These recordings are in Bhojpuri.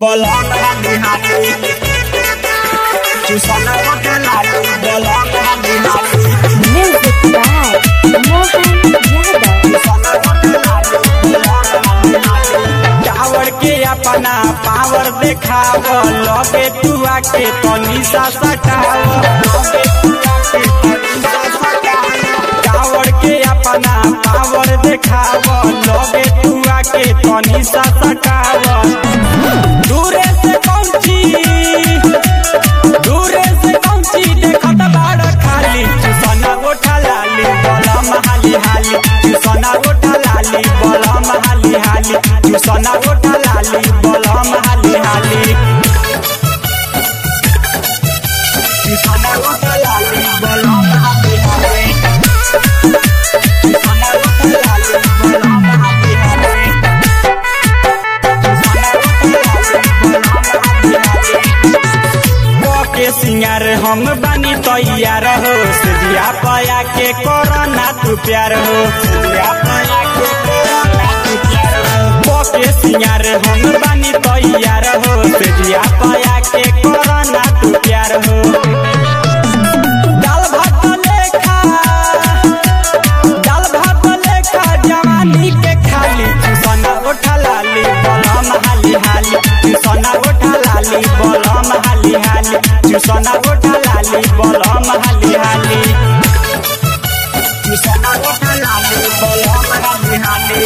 Bolong hati-hati Susana pakai lagu Bolong hati-hati Music by Mohan Yadav. Susana pakai lagu Bolong hati-hati tower के अपना पावर देखाव लगे तू आके तनी सा सटाव टावर के अपना पावर देखाव लगे तू आके तनी सा सटाव दूरे से पहुंची दूरे से पहुंची देखत बाड़ खाली चुसना गोठा लाली बलम हाली हाली चुसना गोठा लाली बलम हाली हाली चुसना गोठा लाली बलम हाली हाली चुसना गोठा लाली बलम हाली हाली चुसना गोठा लाली बलम हाली हाली के सिंगार हम बानी तैयार हो सिया पया के कोरोना तू प्यार हो सिया पया के कोरोना तू प्यार हो के सिंगार हम बानी तैयार हो सिया पया के कोरोना तू प्यार हो दाल भात लेखा दाल भात लेखा जवानी के खाली चुसना उठा लाली बलम हाली हाली चुसना उठा लाली बलम हाली हाली चुसना उठा लाली बलम हाली हाली चुसना उठा लाली बलम हाली हाली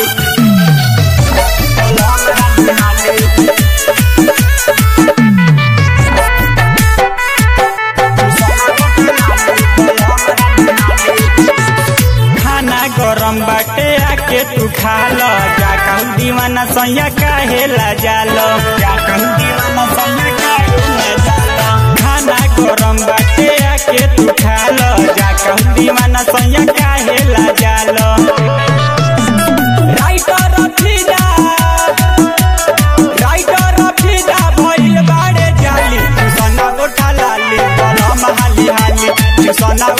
बलम हाली हाली खाना गरम बाटे आके तू खा लो जा कहूँ दीवाना सैया काहे ला जालो जा कहूँ दीवाना सैया काहे ला जालो खाना गरम बाटे आके तू खा लो जा कहूँ दीवाना सैया काहे ला जालो राइटर फिदा राइटर फिदा भइल बाड़े जाली चुसना गोठा लाली बलम हाली हाली चुसना